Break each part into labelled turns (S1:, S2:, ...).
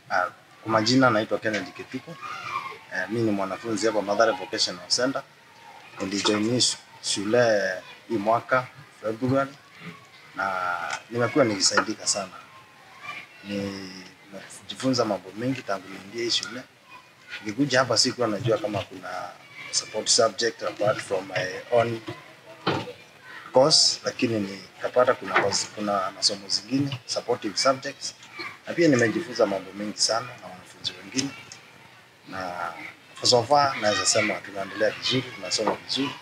S1: Uh, kwa majina naitwa Kennedy Kituko. Uh, mi ni mwanafunzi hapa Mathare Vocational Center. Nilijoin shule hii mwaka February na nimekuwa nikisaidika sana. Nimejifunza mambo mengi tangu niingie hii shule. Nikikuja hapa sikuwa najua kama kuna support subject apart from my own course, lakini nikapata kuna course, kuna masomo zingine supportive subjects, na pia nimejifunza mambo mengi sana na wanafunzi wengine, na so far naweza sema tunaendelea vizuri, tunasoma vizuri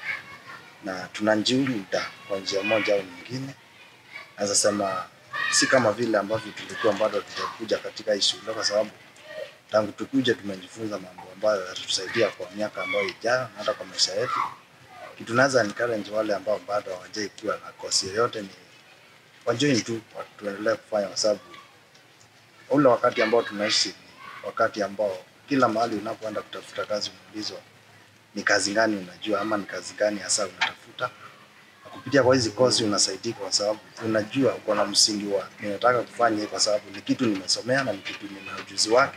S1: na tunajiunda kwa njia moja au nyingine. Naweza sema si kama vile ambavyo tulikuwa bado tutakuja katika hii shule, kwa sababu tangu tukuje tumejifunza mambo ambayo yatatusaidia kwa miaka ambayo ijayo na hata kwa maisha yetu. Kitu naweza encourage wale ambao bado hawajai kuwa na kosi yoyote ni wajoin tu, tuendelee kufanya, kwa sababu ule wakati ambao tunaishi ni wakati ambao kila mahali unapoenda kutafuta kazi unaulizwa ni kazi gani unajua ama ni kazi gani hasa unatafuta. Na kupitia kwa hizi kosi unasaidika, kwa sababu unajua uko na msingi wa ninataka kufanya hii, kwa sababu ni kitu nimesomea na ni kitu nina ujuzi wake.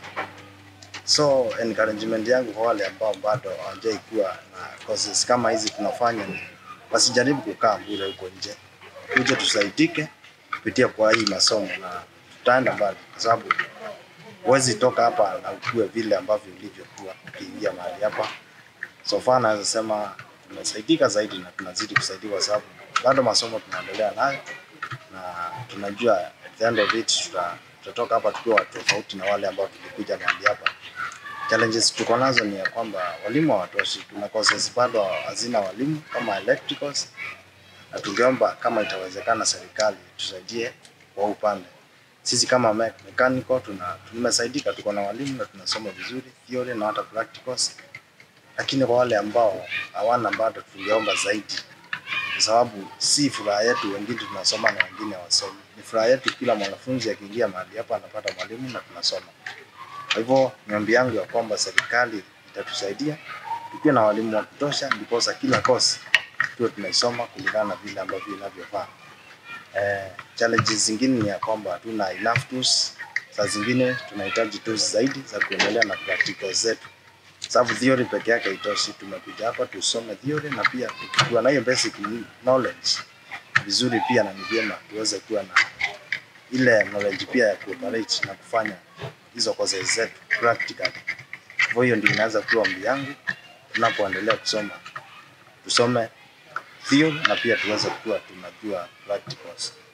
S1: So encouragement yangu kwa wale ambao bado hawajai kuwa na courses kama hizi tunafanya ni wasijaribu kukaa bure huko nje, tuje tusaidike kupitia kwa hii masomo na tutaenda mbali, kwa sababu huwezi toka hapa na ukue vile ambavyo ulivyokuwa ukiingia mahali hapa. So far naweza sema tumesaidika zaidi na tunazidi kusaidiwa, kwa sababu bado masomo tunaendelea nayo na tunajua at the end of it tuta, tutatoka hapa tukiwa watu tofauti na wale ambao tulikuja mahali hapa. Challenges tuko nazo ni ya kwamba walimu hawatoshi, tuna courses bado hazina walimu kama electricals, na tungeomba kama itawezekana serikali tusaidie kwa upande. Sisi kama me- mechanical tuna tumesaidika, tuko na walimu na tunasoma vizuri theory na hata practicals, lakini kwa wale ambao hawana bado tungeomba zaidi, kwa sababu si furaha yetu, wengine tunasoma na wengine hawasomi. Ni furaha yetu kila mwanafunzi akiingia mahali hapa anapata mwalimu na tunasoma. Kwa hivyo niombi yangu ya kwamba serikali itatusaidia tukiwe na walimu wa kutosha, ndiposa kila kosi tuwe tunaisoma kulingana na vile ambavyo inavyofaa. Eh, challenges zingine ni ya kwamba hatuna enough tools. Saa zingine tunahitaji tools zaidi za kuendelea na practical zetu, sababu theory peke yake haitoshi. Tumekuja hapa tusome theory na pia tukiwa na hiyo basic knowledge vizuri, pia na ni vyema tuweze kuwa na ile knowledge pia ya kuoperate na kufanya hizo courses zetu practical. Kwa hiyo ndio inaweza kuwa ombi yangu tunapoendelea kusoma, tusome theory na pia tuweze kuwa tunajua practicals.